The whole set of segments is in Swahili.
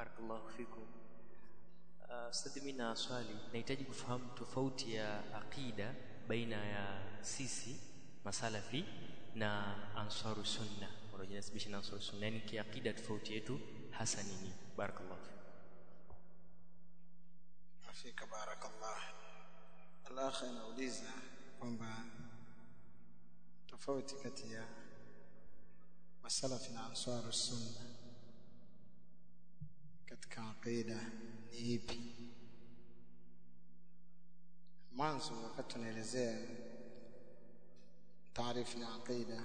barakallahu fikum uh, ustadhi mimi na swali nahitaji kufahamu tofauti ya aqida baina ya sisi masalafi na ansaru sunna wanajinasibisha na ansaru sunna yani kiaqida tofauti yetu hasa nini barakallahu fikum afika barakallah alakh anauliza kwamba tofauti kati ya masalafi na ansaru sunna katika aqida ni ipi mwanzo wakati tunaelezea taarifu ya aqida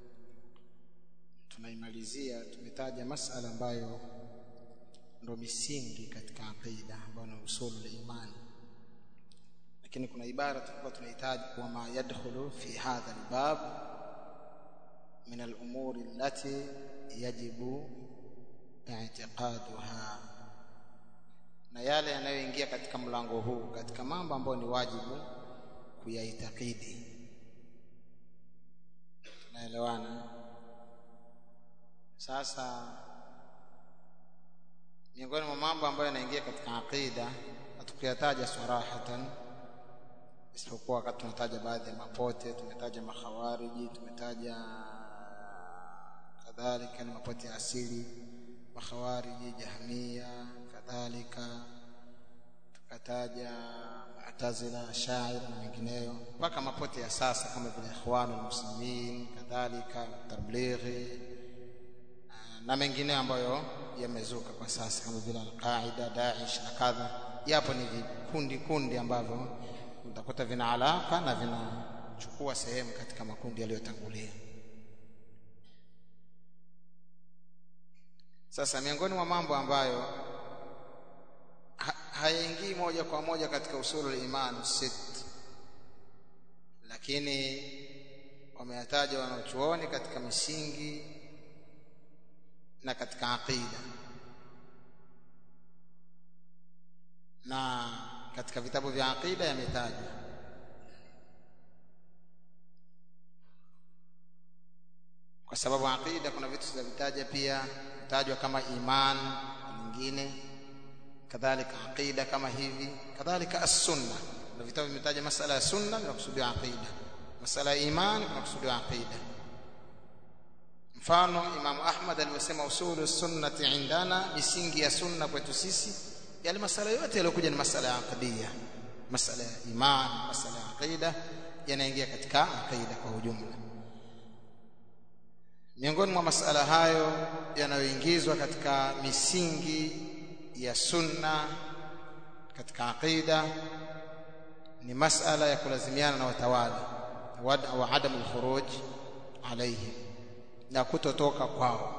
tunaimalizia tumetaja masala ambayo ndo misingi katika aqida ambayo ni usul imani lakini kuna ibara tulikuwa tunahitaji kwa ma yadkhulu fi hadha albab min al-umuri allati yajibu i'tiqaduha na yale yanayoingia katika mlango huu katika mambo ambayo ni wajibu kuyaitakidi tunaelewana sasa miongoni mwa mambo ambayo yanaingia katika aqida hatukuyataja sarahatan isipokuwa wakati tunataja baadhi ya mapote tumetaja makhawariji tumetaja kadhalika ni mapote ya asili makhawariji jahmia kadhalika tukataja mu'tazila shair na mengineyo mpaka mapote ya sasa kama vile ikhwanul muslimin kadhalika tablighi na mengineyo ambayo yamezuka kwa sasa kama vile al-Qaida, Daesh na kadha. Yapo ni vikundi kundi ambavyo utakuta vina alaka na vinachukua sehemu katika makundi yaliyotangulia. Sasa miongoni mwa mambo ambayo ha hayaingii moja kwa moja katika usulul iman sit, lakini wameyataja wanaochuoni katika misingi na katika aqida na katika vitabu vya aqida yametajwa kwa sababu aqida kuna vitu tunavitaja pia kutajwa kama iman nyingine kadhalika aqida kama hivi kadhalika as-sunna na vitabu vimetaja masala ya sunna vinakusudia aqida masala ya iman vinakusudia aqida mfano Imam Ahmad alivyosema usulu sunnati indana misingi ya sunna kwetu sisi yale masala yote yaliyokuja ni masala ya aqidiyya masala ya iman masala ya aqida yanaingia katika aqida kwa ujumla miongoni mwa masala hayo yanayoingizwa katika misingi ya sunna katika aqida ni masala ya kulazimiana na watawala wa adamu al-khuruj alaihim na kutotoka kwao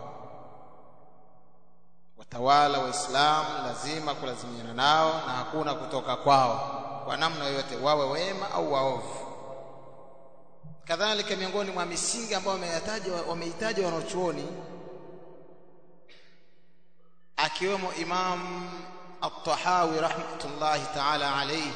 watawala waislamu lazima kulazimiana nao na hakuna kutoka kwao kwa namna yoyote wawe wema au waovu kadhalika miongoni mwa misingi ambayo wameyataja wameitaja wanachuoni akiwemo Imam At-Tahawi rahmatullahi ta'ala alayhi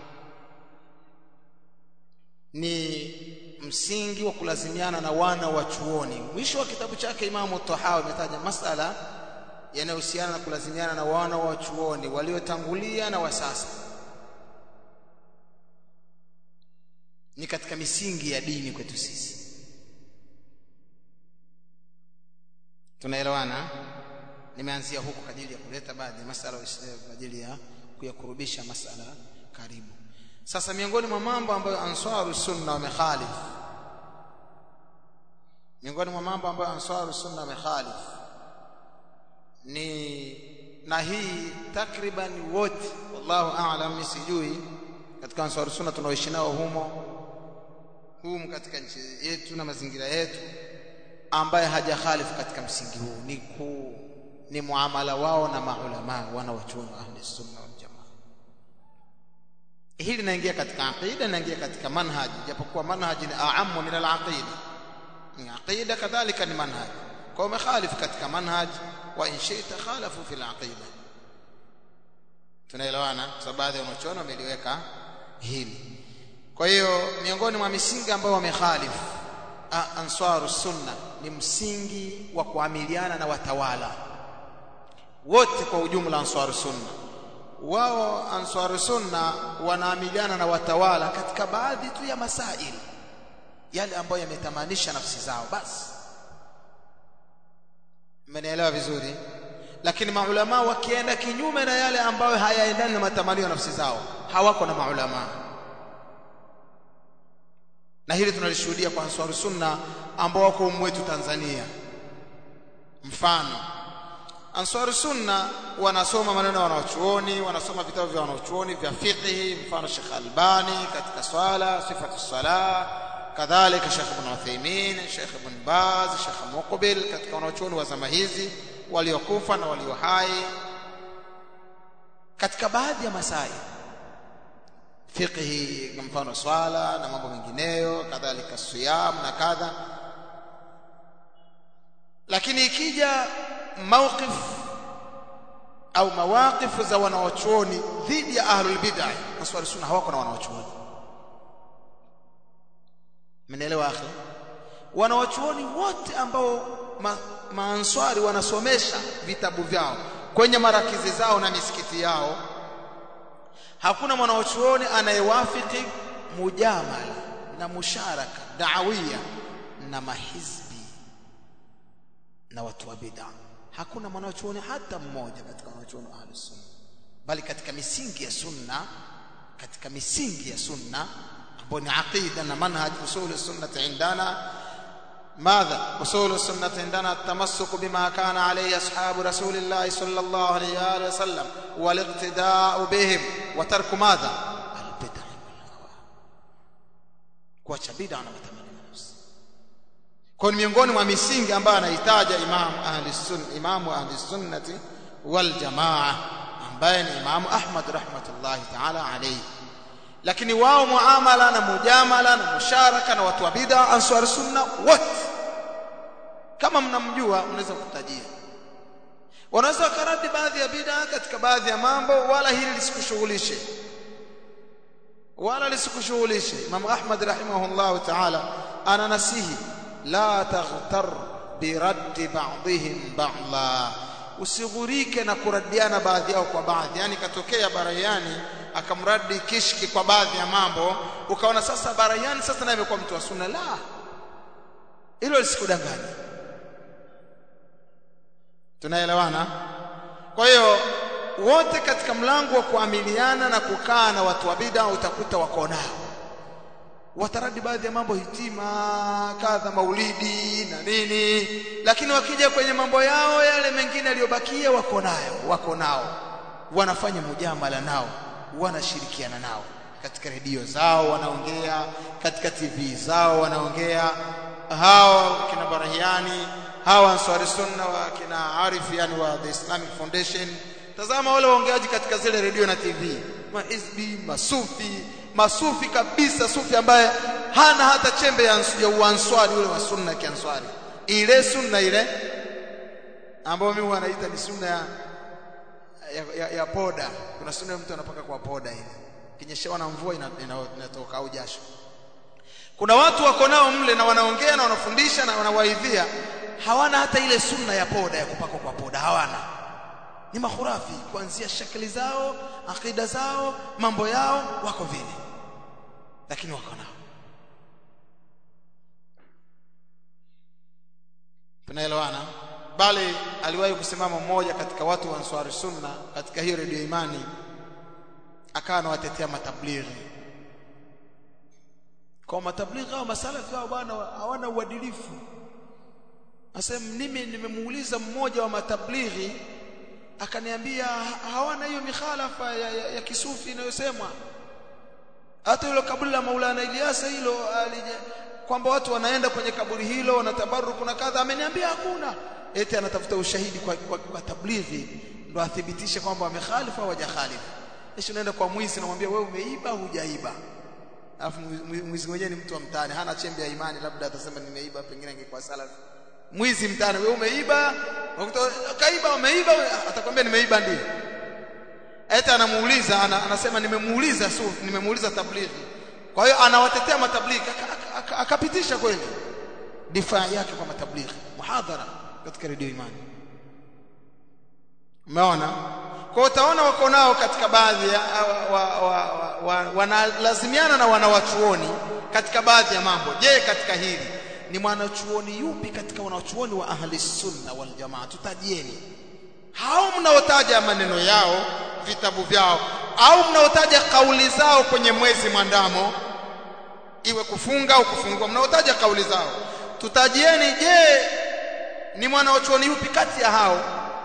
ni msingi wa kulazimiana na wana wa chuoni mwisho wa kitabu chake Imamu Tahawi ametaja masala yanayohusiana na kulazimiana na wana wa chuoni waliotangulia na wa sasa ni katika misingi ya dini kwetu sisi tunaelewana nimeanzia huku kwa ajili ya kuleta baadhi ya masala kwa ajili ya kuyakurubisha masala karibu sasa miongoni mwa mambo ambayo ansaru sunna wamekhalif miongoni mwa mambo ambayo ansaru sunna wamekhalif ni na hii takriban wote wallahu a'lam sijui katika ansaru sunna tunaoishi nao humo humu katika nchi yetu na mazingira yetu ambaye hajakhalifu katika msingi huu ni ku ni muamala wao na maulama wana wachuoni wa ahli sunna wal jamaa hili linaingia katika aqida linaingia katika manhaj japokuwa manhaj ni aamu min al-aqida ni aqida kadhalika ni manhaj kwa umekhalif katika manhaj wa in shi'ta khalafu fil aqida tunaelewana kwa sababu baadhi ya wanachuoni wameliweka hili kwa hiyo miongoni mwa misingi ambayo wamekhalifu ansaru sunna ni msingi wa kuamiliana na watawala wote kwa ujumla ansar sunna wao ansar sunna wanaamiliana na watawala katika baadhi tu ya masaili yale ambayo yametamanisha nafsi zao basi mmenielewa vizuri lakini maulama wakienda kinyume na yale ambayo hayaendani na matamanio ya nafsi zao hawako na maulama na hili tunalishuhudia kwa ansar sunna ambao wako mwetu Tanzania mfano ansar sunna wanasoma maneno ya wanachuoni wanasoma vitabu vya wanachuoni vya fiqh mfano Sheikh Albani katika swala sifatu salah kadhalika Sheikh Ibn Uthaymeen Sheikh Ibn Baz Sheikh Muqbil katika wanachuoni wa zama hizi waliokufa na walio hai katika baadhi ya masai fiqhi kwa mfano swala na mambo mengineyo kadhalika siyam na kadha lakini ikija mawqif au mawaqifu za wanawachuoni dhidi ya ahlul bid'ah maswali sunna hawako na wanawachuoni mnaelewa akhi wanawachuoni wote ambao ma, maanswari wanasomesha vitabu vyao kwenye marakizi zao na misikiti yao hakuna mwanachuoni anayewafiki mujamala na musharaka da'awia na mahizbi na watu wa bid'a hakuna mwanachuoni hata mmoja katika wanachuoni wa ahlus sunna bali katika misingi ya sunna katika misingi ya sunna ambayo ni aqida na manhaj usul sunnah indana ماذا أصول السنة عندنا التمسك بما كان عليه أصحاب رسول الله صلى الله عليه وآله وسلم والاقتداء بهم وترك ماذا البدع والهوى kuacha bid'a na matamanio ya nafsi kwa miongoni mwa misingi ambayo anahitaja imam ahli sunna imamu ahli sunnati wal jamaa ambaye ni imamu Ahmad rahmatullahi ta'ala alayhi lakini wao muamala na mujamala na musharaka na watu wa bid'a ansar sunna wote kama mnamjua mnaweza kutajia wanaweza wakaradi baadhi ya bid'a katika baadhi ya mambo wala hili lisikushughulishe wala lisikushughulishe Imam Ahmad rahimahullah ta'ala ana nasihi la taghtar biraddi ba'dihim ba'dha usighurike na kuradiana baadhi yao kwa baadhi yani katokea barayani akamradi kishki kwa baadhi ya mambo ukaona sasa barayani sasa naye amekuwa mtu wa sunna la hilo lisikudanganya tunaelewana kwa hiyo wote katika mlango wa kuamiliana na kukaa na watu wa bid'a utakuta wako nao wataradi baadhi ya mambo hitima kadha maulidi na nini lakini wakija kwenye mambo yao yale mengine yaliyobakia wako nayo wako nao wanafanya mujamala nao wanashirikiana nao katika redio zao wanaongea katika TV zao wanaongea hao kina Barahiani hawa Ansari Sunna wa kina Arif yani wa the Islamic Foundation tazama wale waongeaji katika zile redio na TV mahizbi masufi masufi kabisa sufi ambaye hana hata chembe ya, ya uanswari ule wa sunna kianswari ile sunna ile ambayo mimi wanaita ni sunna ya ya, ya, ya poda kuna sunna mtu anapaka kwa poda ile kinyeshewa na mvua inatoka ina, ina au jasho kuna watu wako nao mle na wanaongea na wanafundisha na wanawaidhia hawana hata ile sunna ya poda ya kupakwa kwa poda hawana ni mahurafi kuanzia shakli zao akida zao mambo yao wako vile lakini wako nao tunaelewana bali aliwahi kusimama mmoja katika watu wa Ansari Sunna katika hiyo redio Imani akawa anawatetea matablighi kwa matablighi hao masalafi hao bwana hawana uadilifu asema mimi nimemuuliza mmoja wa matablighi akaniambia hawana hiyo mikhalafa ya, ya, ya kisufi inayosemwa hata hilo kaburi la Maulana Ilyasa hilo kwamba watu wanaenda kwenye kaburi hilo wanatabaruku na kadha ameniambia hakuna eti anatafuta ushahidi kwa, kwa, kwa tablighi ndo athibitishe kwamba wamekhalifu au hawajakhalifu kisha unaenda kwa mwizi namwambia wewe umeiba hujaiba alafu mwizi mwenyewe ni mtu wa mtaani hana chembe ya imani labda atasema nimeiba pengine angekuwa salafi mwizi mtaani wewe umeiba kaiba umeiba atakwambia nimeiba ndio eti anamuuliza ana, anasema nimemuuliza sufi nimemuuliza tablighi kwa hiyo anawatetea matablighi akapitisha kweli difaa yake kwa matablighi muhadhara katika redio imani umeona kwa utaona wako nao katika baadhi ya wanalazimiana wa, wa, wa, wa, na wanawachuoni katika baadhi ya mambo je katika hili ni mwanachuoni yupi katika wanachuoni wa ahli sunna wal jamaa tutajieni hao mnaotaja maneno yao vitabu vyao au mnaotaja kauli zao kwenye mwezi mwandamo iwe kufunga au kufungua mnaotaja kauli zao tutajieni je ni mwanachuoni yupi kati ya hao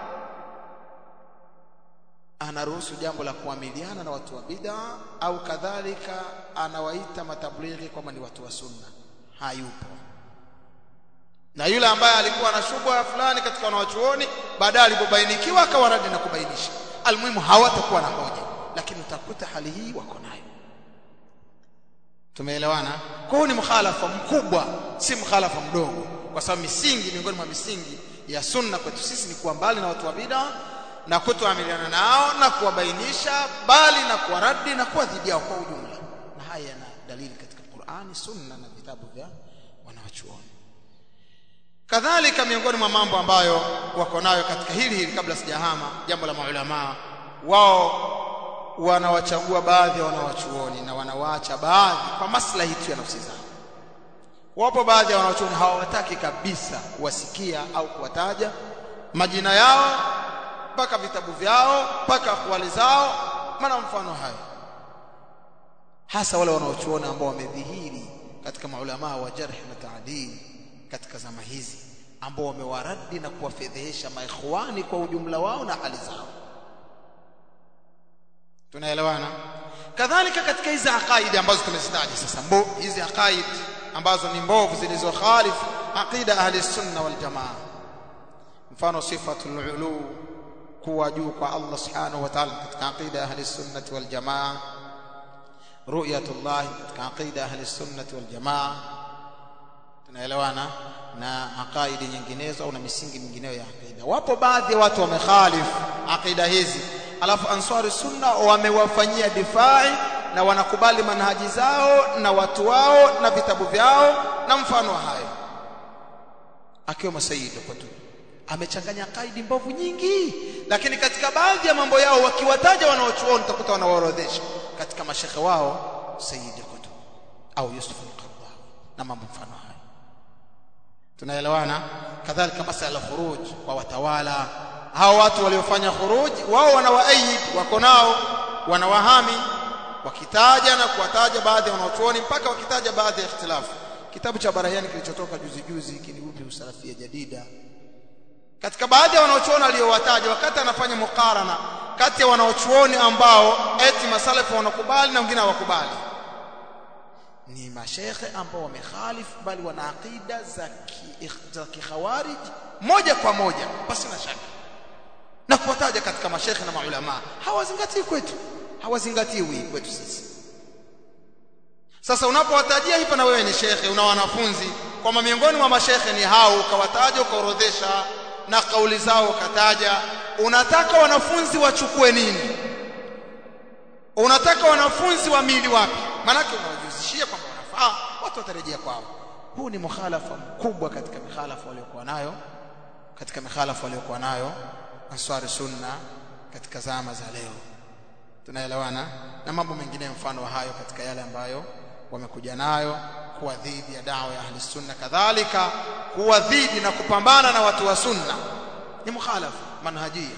anaruhusu jambo la kuamiliana na watu wa bid'a au kadhalika anawaita matablighi kwamba ni watu wa sunna hayupo na yule ambaye alikuwa na shubha fulani katika wanawachuoni baadaye alipobainikiwa akawaradi na kubainisha almuhimu hawatakuwa na hoja lakini utakuta hali hii wako nayo tumeelewana kwa hiyo ni mkhalafa mkubwa si mkhalafa mdogo kwa sababu misingi miongoni mwa misingi ya sunna kwetu sisi ni kuwa mbali na watu wa bid'a na kutoamiliana nao na kuwabainisha bali na kuwaradi na kuwadhidi yao kwa ujumla na haya yana dalili katika Qur'ani sunna na vitabu vya wanawachuoni kadhalika miongoni mwa mambo ambayo wako nayo katika hili hili kabla sijahama jambo la maulama wao wanawachagua baadhi ya wanawachuoni na wanawaacha baadhi kwa maslahi tu ya nafsi zao wapo baadhi ya wanawachuoni hawataki kabisa kuwasikia au kuwataja majina yao mpaka vitabu vyao mpaka akwali zao maana mfano hayo hasa wale wanaochuona ambao wamedhihiri katika maulama wa jarh na taadil katika zama hizi ambao wamewaradi na kuwafedhehesha maikhwani kwa ujumla wao na hali zao tunaelewana kadhalika katika hizi aqaidi ambazo tumezitaja sasa mbo hizi aqaid ambazo ni mbovu zilizokhalifu aqida ahli sunna wal jamaa mfano sifatul ulu kuwa juu kwa Allah subhanahu wa ta'ala katika aqida ahli sunnati wal jamaa ru'yatullah katika aqida ahli sunnati wal jamaa tunaelewana na aqaidi nyinginezo au na misingi mingineyo ya aqida wapo baadhi ya watu wamekhalifu aqida hizi alafu ansari sunna wamewafanyia difai na wanakubali manhaji zao na watu wao na vitabu vyao na mfano hayo akiwa masayidi kwetu amechanganya kaidi mbovu nyingi lakini katika baadhi ya mambo yao wakiwataja wanaochuoni utakuta wanawaorodhesha katika mashekhe wao Sayyid Qutb au Yusuf al-Qaradawi na mambo mfano hayo tunaelewana kadhalika masala khuruj kwa watawala hao watu waliofanya khuruj wao wanawaayid wako nao wanawahami wakitaja na kuwataja baadhi ya wanaochuoni mpaka wakitaja baadhi ya ikhtilafu kitabu cha Barahiani kilichotoka juzi juzi kiniupi usalafia jadida katika baadhi ya wanaochuoni aliyowataja wakati anafanya mukarana kati ya wanaochuoni ambao eti masalafu wanakubali na wengine hawakubali ni mashekhe ambao wamekhalifu bali wana aqida za ki, za kikhawarij moja kwa moja basi na shaka na kuwataja katika mashekhe na maulama hawazingatii kwetu hawazingatiwi kwetu sisi sasa unapowatajia hapa na wewe ni shekhe una wanafunzi kwamba miongoni mwa mashekhe ni hao ukawataja ukaorodhesha na kauli zao ukataja unataka wanafunzi wachukue nini unataka wanafunzi wamili wapi manake unawajuzishia kwamba wanafaa watu watarejea kwao huu ni mukhalafa mkubwa katika mikhalafa waliokuwa nayo katika mikhalafa waliokuwa nayo ansari sunna katika zama za leo tunaelewana na mambo mengine mfano wa hayo katika yale ambayo wamekuja nayo kuwa dhidi ya dawa ya ahli sunna kadhalika kuwa dhidi na kupambana na watu wa sunna ni mukhalafa manhajia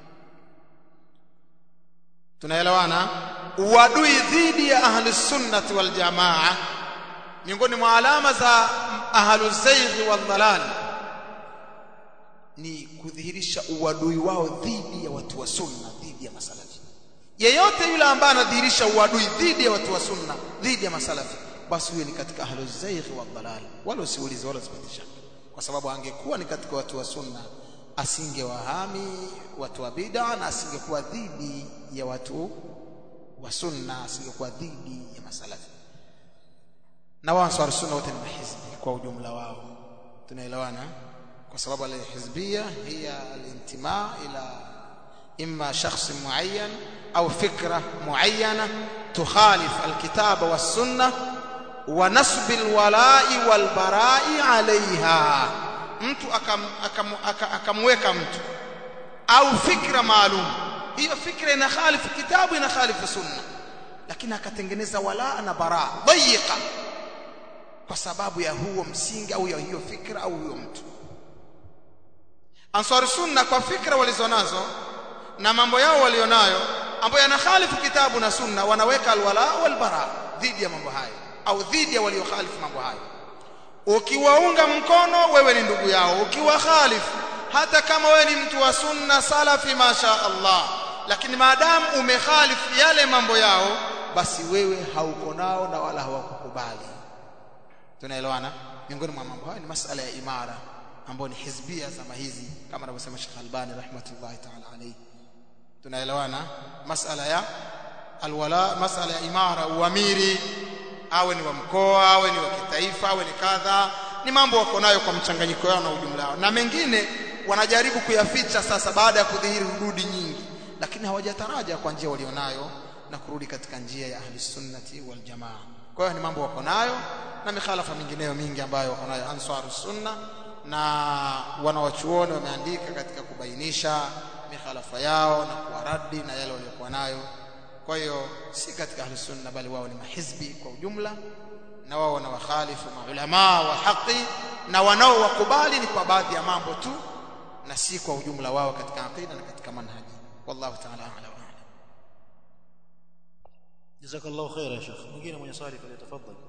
tunaelewana uadui dhidi ya ahli sunnati wal jamaa miongoni mwa alama za ahlu zaighi wal dhalal ni kudhihirisha uadui wao dhidi ya watu wa sunna dhidi ya masalafi yeyote yule ambaye anadhihirisha uadui dhidi ya watu wa sunna dhidi ya masalafi basi huyo ni katika ahlu zaighi wal dhalal wala usiulize wala usipate shaka kwa sababu angekuwa ni katika watu wa sunna asingewahami watu wa bid'a na asingekuwa dhidi ya watu wa sunna asingekuwa dhidi ya masalafi na wao ansar sunna wote ni mahizbi kwa ujumla wao tunaelewana kwa sababu alhizbia hiya alintima ila imma shakhs muayyan au fikra muayyana tukhalif alkitaba was-sunnah wa nasb alwala'i walbara'i 'alayha mtu akamweka akam, akam, akam mtu au fikra maalum hiyo fikra ina khalifu kitabu ina khalifu sunna lakini akatengeneza wala na bara dhayiqa kwa sababu ya huo msingi au ya hiyo fikra au huyo mtu ansar sunna kwa fikra walizonazo na mambo yao walionayo ambayo yanakhalifu kitabu na sunna wanaweka alwala walbara dhidi ya mambo hayo au dhidi ya waliokhalifu mambo hayo ukiwaunga mkono wewe ni ndugu yao ukiwa khalifu hata kama wewe ni mtu wa sunna salafi masha Allah lakini maadamu umekhalifu yale mambo yao basi wewe hauko nao na wala hawakukubali tunaelewana miongoni mwa mambo hayo ni masala ya imara ambayo ni hizbia zama hizi kama anavyosema Sheikh Albani rahmatullahi ta'ala alayhi tunaelewana masala ya alwala masala ya imara uamiri awe ni wa mkoa awe ni wa kitaifa awe ni kadha ni mambo wako nayo kwa mchanganyiko wao na ujumla wao na mengine wanajaribu kuyaficha sasa baada ya kudhihiri hududi nyingi lakini hawajataraja kwa njia walionayo na kurudi katika njia ya ahli sunnati wal jamaa kwa hiyo ni mambo wako nayo na mikhalafa mingineyo mingi ambayo wako nayo ansaru sunna na wanawachuoni wameandika katika kubainisha mikhalafa yao na kuwaradi na yale waliokuwa nayo kwa hiyo si katika ahli sunna bali wao ni mahizbi kwa ujumla na wao wana wakhalifu maulama wa haki na wanaowakubali ni kwa baadhi ya mambo tu na si kwa ujumla wao katika aqida na katika manhaji wallahu ta'ala a'lam jazakallahu khair ya shekh mwingine mwenye swali falyatafadhali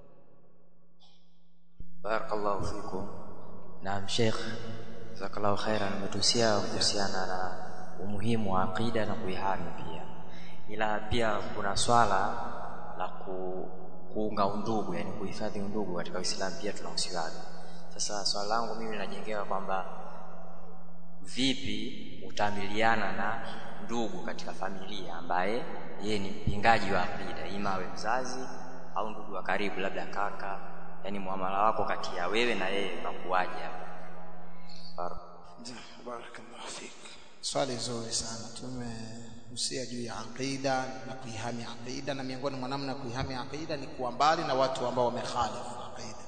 barakallahu fikum naam sheikh jazakallahu khairan umetuhusia kuhusiana na umuhimu wa aqida na kuihami pia ila pia kuna swala la ku, kuunga undugu yani kuhifadhi undugu katika Uislamu pia tunahusiana sasa swala langu mimi linajengewa kwamba vipi utamiliana na ndugu katika familia ambaye yeye ni mpingaji wa aqida ima awe mzazi au ndugu wa karibu labda kaka yani muamala wako kati ya wewe na yeye unakuwaje hapa barakallahu fik swali zuri sana tumehusia juu ya aqida na kuihami aqida na miongoni mwa namna ya kuihami aqida ni kuwa mbali na watu ambao wamekhalifu aqida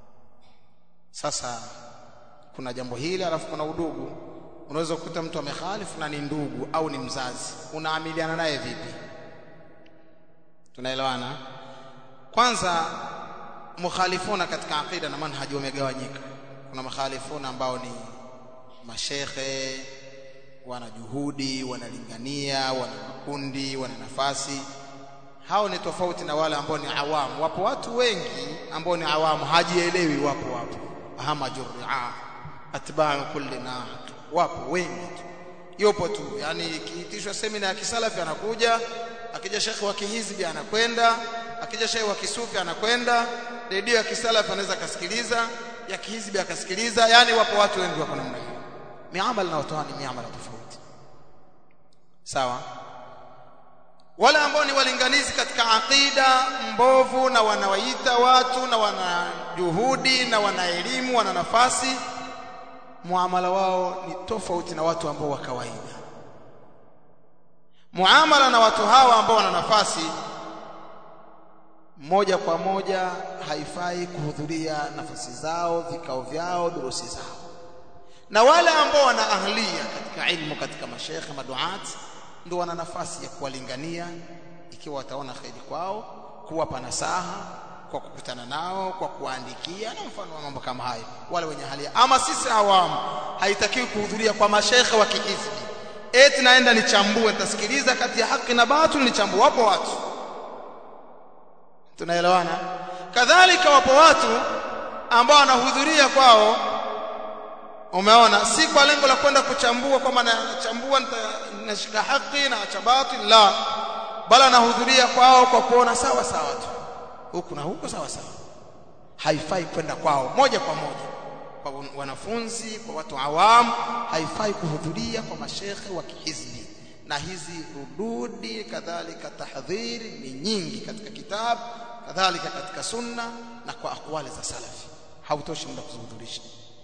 sasa kuna jambo hili alafu kuna udugu unaweza kukuta mtu amekhalifu na ni ndugu au ni mzazi unaamiliana naye vipi tunaelewana kwanza mukhalifuna katika aqida na manhaji wamegawanyika kuna mukhalifuna ambao ni mashekhe wana juhudi wanalingania wana makundi wana nafasi hao ni tofauti na wale ambao ni awamu wapo watu wengi ambao ni awamu hajielewi wapo wapo hamajurria atba'u kulli nahd wapo wengi tu yupo tu yani ikiitishwa semina ya kisalafi anakuja akija shekhi wa kihizbi anakwenda akija shekhi wa kisufi anakwenda redio ya kisalafi anaweza akasikiliza ya kihizbi akasikiliza yani wapo watu wengi wako namna hiyo miamala na watu ni miamala tofauti sawa wale ambao ni walinganizi katika aqida mbovu na wanawaita watu na wana juhudi na wana elimu wana nafasi muamala wao ni tofauti na watu ambao wa kawaida muamala na watu hawa ambao wana nafasi moja kwa moja haifai kuhudhuria nafasi zao vikao vyao durusi zao na wale ambao wana ahlia katika ilmu katika mashekhe maduat ndio wana nafasi ya kuwalingania ikiwa wataona kheri kwao kuwapa nasaha kwa kukutana nao kwa kuandikia na mfano wa mambo kama hayo wale wenye hali ama sisi awamu haitakiwi kuhudhuria kwa mashekhe wa kihizbi eti naenda nichambue nitasikiliza kati ya haki na batil nichambue wapo watu tunaelewana kadhalika wapo watu ambao wanahudhuria kwao umeona si kwa lengo la kwenda kuchambua kwamba nachambua nashika haki na acha batil la bali anahudhuria kwao kwa kuona sawa sawa tu huku na huko sawa sawa haifai kwenda kwao moja kwa moja kwa wanafunzi kwa watu awamu haifai kuhudhuria kwa mashekhe wa kihizbi na hizi rududi kadhalika tahdhiri ni nyingi katika kitabu kadhalika katika sunna na kwa akwali za salafi hautoshi muda kuzihudhurisha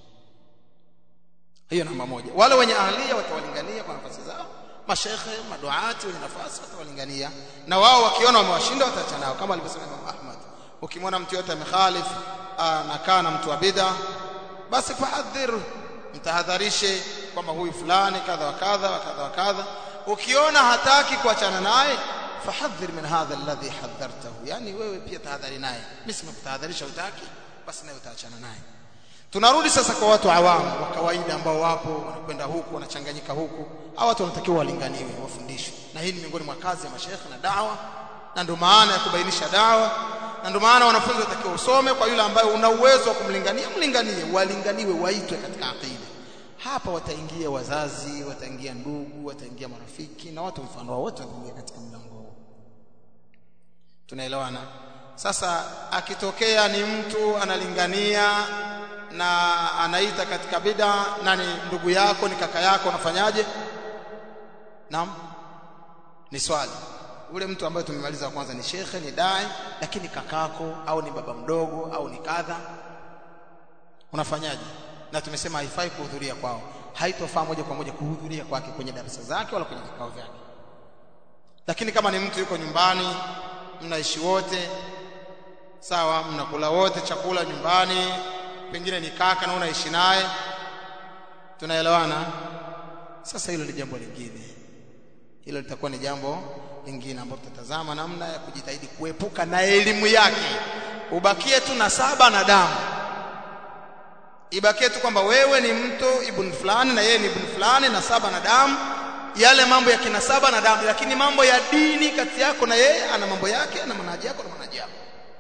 hiyo namba moja wale wenye ahlia watawalingania kwa nafasi zao mashekhe maduati wenye nafasi watawalingania na wao wakiona wamewashinda wataacha nao kama alivyosema Imam Ahmad ukimwona mtu yote amekhalif anakaa na mtu wa bid'a basi fahadhir mtahadharishe kwamba huyu fulani kadha wa kadha wa kadha wa kadha ukiona hataki kuachana naye fahadhir min hadha alladhi hadhartahu yani wewe pia tahadhari naye mimi simekutahadharisha utaki basi naye utaachana naye tunarudi sasa kwa watu awamu wa kawaida ambao wapo wanakwenda huku wanachanganyika huku hao watu wanatakiwa walinganiwe wafundishwe na hii ni miongoni mwa kazi ya mashekhe na dawa na ndio maana ya kubainisha dawa na ndio maana wanafunzi watakiwa usome kwa yule ambaye una uwezo wa kumlingania mlinganie walinganiwe waitwe katika aqida hapa wataingia wazazi wataingia ndugu wataingia marafiki na watu mfano wao wote wataingia katika mlango huu tunaelewana sasa akitokea ni mtu analingania na anaita katika bid'a nani ndugu yako ni kaka yako unafanyaje naam ni swali ule mtu ambaye tumemaliza kwanza ni shekhe ni dai lakini kakako au ni baba mdogo au ni kadha unafanyaje na tumesema haifai kuhudhuria kwao haitofaa moja kwa moja kuhudhuria kwake kwenye darasa zake wala kwenye vikao vyake lakini kama ni mtu yuko nyumbani mnaishi wote sawa mnakula wote chakula nyumbani pengine ni kaka na unaishi naye tunaelewana sasa hilo ni jambo lingine hilo litakuwa ni jambo lingine ambalo tutatazama namna ya kujitahidi kuepuka na elimu yake ubakie tu na saba na damu ibakie tu kwamba wewe ni mtu ibn fulani na yeye ni ibn fulani na saba na damu yale mambo ya kinasaba na damu lakini mambo ya dini kati yako na yeye ana mambo yake ana manaji yako na manaji yako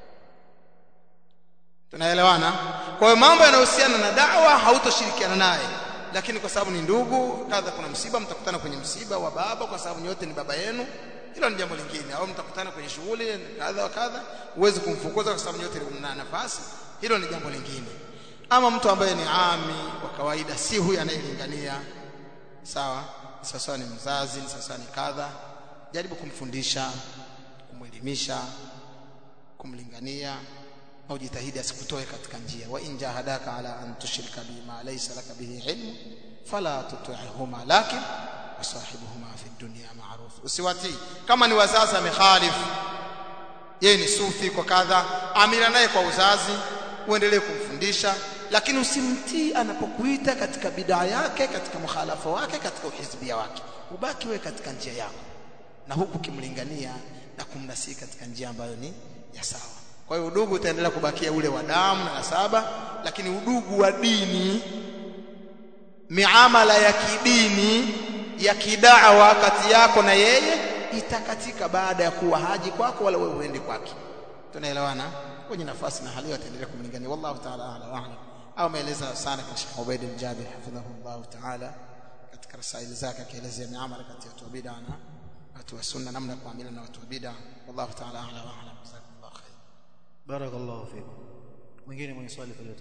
tunaelewana kwa hiyo mambo yanayohusiana na dawa hautoshirikiana naye lakini kwa sababu ni ndugu kadha kuna msiba mtakutana kwenye msiba wa baba kwa sababu nyote ni baba yenu hilo ni jambo lingine au mtakutana kwenye shughuli kadha wa kadha huwezi kumfukuza kwa sababu nyote mna nafasi hilo ni jambo lingine ama mtu ambaye ni ami wa kawaida si huyu anayelingania sawa sasa ni mzazi sasa ni kadha jaribu kumfundisha kumwelimisha kumlingania au jitahidi asikutoe katika njia wa in jahadaka ala an tushrika bima laysa laka bihi ilmu fala tuti'huma lakin wasahibuhuma fi dunya ma'ruf usiwatii kama ni wazazi amekhalifu yeye ni sufi kwa kadha amira naye kwa uzazi uendelee kumfundisha lakini usimtii anapokuita katika bidaa yake katika mukhalafa wake katika uhizbia wake ubaki wewe katika njia yako na huku kimlingania na kumnasii katika njia ambayo ni ya sawa kwa hiyo udugu utaendelea kubakia ule wa damu na nasaba lakini udugu wa dini miamala ya kidini ya kidawa kati yako na yeye itakatika baada ya kuwa haji kwako wala wewe uende kwake tunaelewana kwenye nafasi na hali ataendelea kumlingania wallahu ta'ala a'la wa a'lam au ameeleza sana kwa Sheikh Ubaid al-Jabir hafidhahullah ta'ala katika rasaili zake akielezea miamala kati ya watu wa bid'a na watu wa sunna namna ya kuamiliana na watu wa bid'a wallahu ta'ala a'la wa a'lam jazakumullahu khair barakallahu fikum mwingine mwenye swali faleta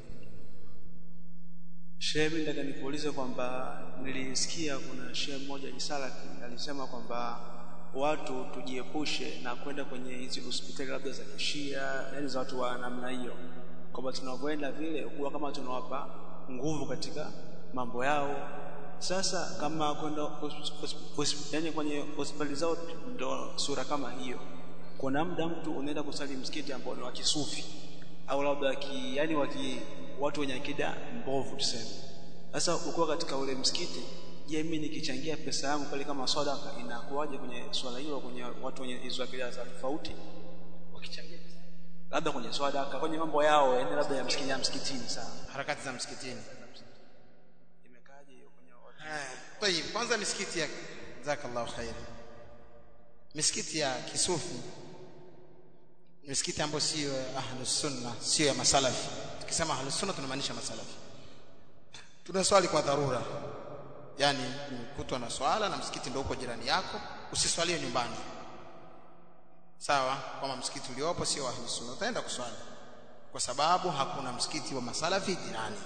Shehe, mimi nataka nikuulize kwamba nilisikia kuna shehe mmoja Isalafi alisema kwamba watu tujiepushe na kwenda kwenye hizi hospitali labda za kishia, yani za watu wa namna hiyo, kwamba tunavyoenda vile kuwa kama tunawapa nguvu katika mambo yao. Sasa kama kwenda yani kwenye hospitali zao ndo sura kama hiyo, kuna muda mtu unaenda kusali msikiti ambao ni wa kisufi au labda ki, yani waki, watu wenye akida mbovu tuseme. Sasa ukiwa katika ule msikiti, je, mimi nikichangia pesa yangu pale kama sadaka inakuwaje kwenye swala hilo kwenye watu wenye hizo akida za tofauti wakichangia pesa labda kwenye sadaka kwenye mambo yao yani labda ya msikitini ya msikitini sawa harakati za msikitini imekaje hiyo kwenye watu Tayib, kwanza misikiti ya jazakallahu khair. Misikiti ya kisufi misikiti ambayo sio ya ahlus sunna, sio ya masalafi. Tukisema ahlus sunna tunamaanisha masalafi. Tunaswali kwa dharura. Yaani kutwa na swala na msikiti ndio uko jirani yako, usiswalie nyumbani. Sawa? Kama msikiti uliopo sio wa ahlus sunna, utaenda kuswali. Kwa sababu hakuna msikiti wa masalafi jirani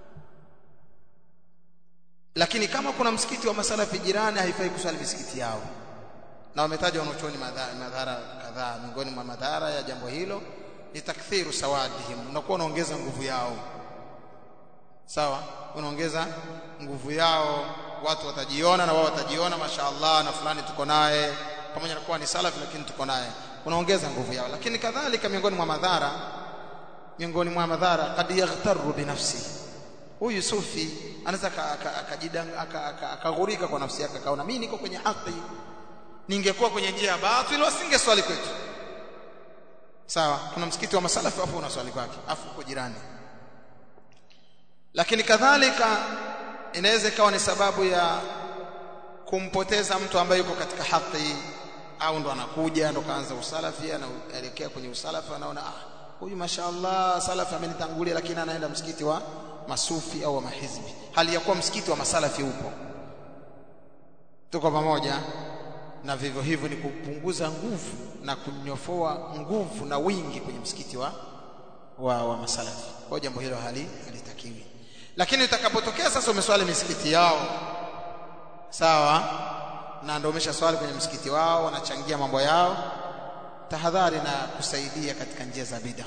lakini kama kuna msikiti wa masalafi jirani haifai kuswali misikiti yao na wametaja wanachuoni madhara, madhara kadhaa miongoni mwa madhara ya jambo hilo ni takthiru sawadihim unakuwa unaongeza nguvu yao sawa unaongeza nguvu yao watu watajiona na wao watajiona mashaallah na fulani tuko naye pamoja na kuwa ni salafi lakini tuko naye unaongeza nguvu yao lakini kadhalika miongoni mwa madhara miongoni mwa madhara kad yaghtaru binafsi huyu sufi anaweza akaghurika kwa nafsi yake akaona mimi niko kwenye haki ningekuwa kwenye njia ya batili wasinge swali kwetu sawa kuna msikiti wa masalafi hapo una swali kwake afu uko jirani lakini kadhalika inaweza ikawa ni sababu ya kumpoteza mtu ambaye yuko katika haki au ndo anakuja ndo kaanza usalafi anaelekea kwenye usalafi anaona ah huyu mashaallah salafi amenitangulia lakini anaenda msikiti wa masufi au wa mahizbi hali ya kuwa msikiti wa masalafi upo tuko pamoja na vivyo hivyo ni kupunguza nguvu na kunyofoa nguvu na wingi kwenye msikiti wa wa, wa masalafi kwa jambo hilo hali halitakiwi lakini utakapotokea sasa umeswali misikiti yao sawa na ndio umeshaswali kwenye msikiti wao wanachangia mambo yao tahadhari na kusaidia katika njia za bid'a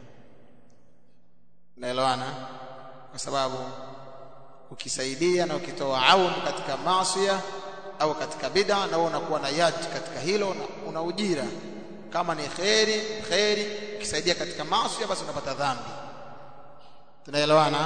naelewana kwa sababu ukisaidia na ukitoa aun katika maasiya au katika bid'a na wewe unakuwa na yad katika hilo na una ujira kama ni khairi khairi ukisaidia katika maasiya basi unapata dhambi tunaelewana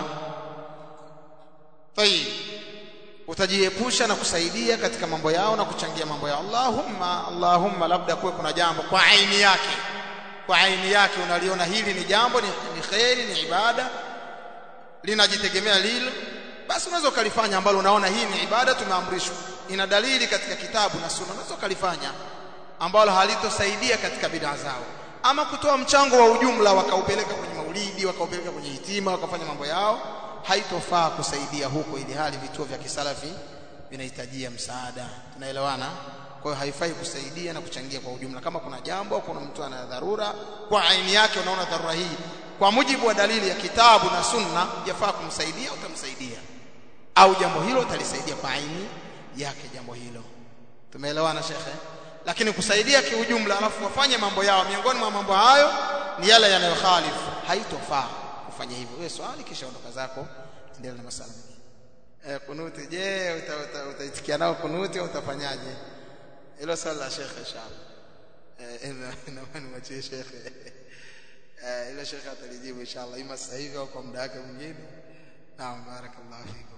tayib utajiepusha na kusaidia katika mambo yao na kuchangia mambo yao Allahumma Allahumma labda kuwe kuna jambo kwa aini yake kwa aini yake unaliona hili ni jambo ni, ni khairi ni ibada linajitegemea lilo basi unaweza ukalifanya ambalo unaona hii ni ibada tumeamrishwa ina dalili katika kitabu na sunna unaweza ukalifanya ambalo halitosaidia katika bid'a zao ama kutoa mchango wa ujumla wakaupeleka kwenye maulidi wakaupeleka kwenye hitima wakafanya mambo yao haitofaa kusaidia huko ili hali vituo vya kisalafi vinahitajia msaada tunaelewana kwa hiyo haifai kusaidia na kuchangia kwa ujumla kama kuna jambo kuna mtu ana dharura kwa aini yake unaona dharura hii kwa mujibu wa dalili ya kitabu na sunna yafaa kumsaidia utamsaidia au jambo hilo utalisaidia kwa aini yake jambo hilo tumeelewana shekhe lakini kusaidia kiujumla alafu wafanye mambo yao miongoni mwa mambo hayo ni yale yanayokhalifu haitofaa kufanya hivyo wewe swali kisha ondoka zako endelea na masala eh kunuti je utaitikia uta, uta nao kunuti au utafanyaje hilo swali la shekhe inshallah eh na nimwachie shekhe eh ile shekhe atalijibu inshallah ima sasa hivi au kwa muda wake mwingine naam barakallahu fikum